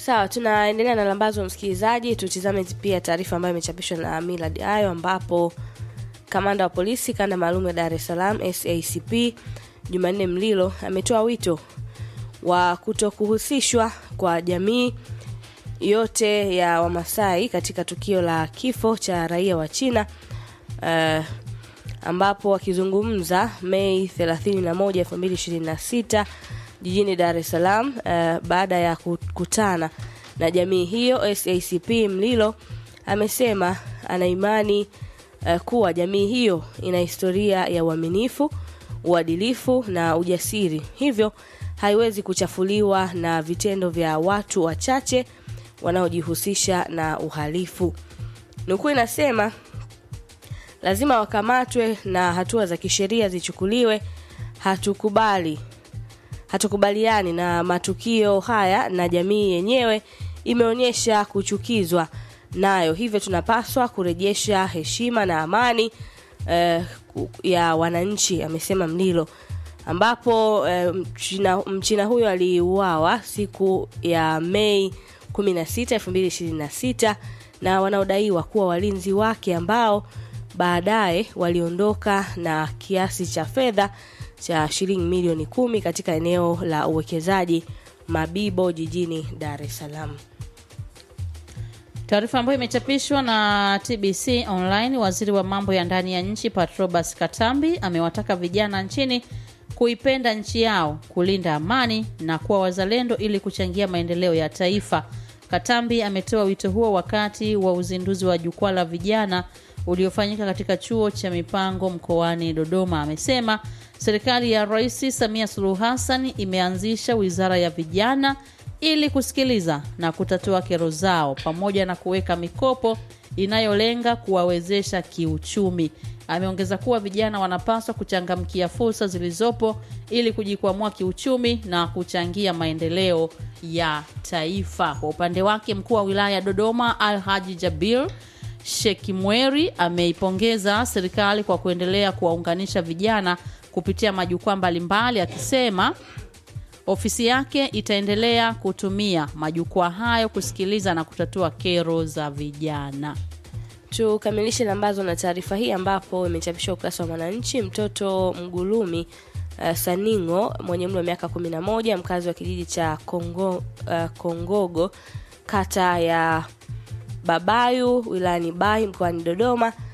Sawa, tunaendelea na lambazo msikilizaji. Tutizame pia taarifa ambayo imechapishwa na Millard Ayo, ambapo kamanda wa polisi kanda maalum ya Dar es Salaam SACP Jumanne Mlilo ametoa wito wa kutokuhusishwa kwa jamii yote ya Wamasai katika tukio la kifo cha raia wa China uh, ambapo akizungumza Mei 31, 2026 jijini Dar es Salaam uh, baada ya kukutana na jamii hiyo, SACP Mlilo amesema ana imani uh, kuwa jamii hiyo ina historia ya uaminifu, uadilifu na ujasiri, hivyo haiwezi kuchafuliwa na vitendo vya watu wachache wanaojihusisha na uhalifu. Nukuu inasema lazima wakamatwe na hatua za kisheria zichukuliwe. Hatukubali, hatukubaliani na matukio haya, na jamii yenyewe imeonyesha kuchukizwa nayo, hivyo tunapaswa kurejesha heshima na amani eh, ya wananchi, amesema Mlilo, ambapo eh, mchina, mchina huyo aliuawa siku ya Mei 16, 2026 na wanaodaiwa kuwa walinzi wake ambao baadaye waliondoka na kiasi cha fedha cha shilingi milioni kumi katika eneo la uwekezaji Mabibo jijini Dar es Salaam. Taarifa ambayo imechapishwa na TBC Online, waziri wa mambo ya ndani ya nchi Patrobas Katambi amewataka vijana nchini kuipenda nchi yao, kulinda amani na kuwa wazalendo ili kuchangia maendeleo ya taifa. Katambi ametoa wito huo wakati wa uzinduzi wa jukwaa la vijana uliofanyika katika chuo cha mipango mkoani Dodoma. Amesema serikali ya Rais Samia Suluhu Hassan imeanzisha wizara ya vijana ili kusikiliza na kutatua kero zao pamoja na kuweka mikopo inayolenga kuwawezesha kiuchumi. Ameongeza kuwa vijana wanapaswa kuchangamkia fursa zilizopo ili kujikwamua kiuchumi na kuchangia maendeleo ya taifa. Kwa upande wake, mkuu wa wilaya ya Dodoma Alhaji Jabir Shekimweri ameipongeza serikali kwa kuendelea kuwaunganisha vijana kupitia majukwaa mbalimbali, akisema ofisi yake itaendelea kutumia majukwaa hayo kusikiliza na kutatua kero za vijana. Tukamilishe lambazo na taarifa hii ambapo imechapishwa ukurasa wa Mwananchi. Mtoto Mgulumi uh, Saningo mwenye umri wa miaka 11 mkazi wa kijiji cha Kongo, uh, Kongogo kata ya Babayu wilayani Bahi mkoani Dodoma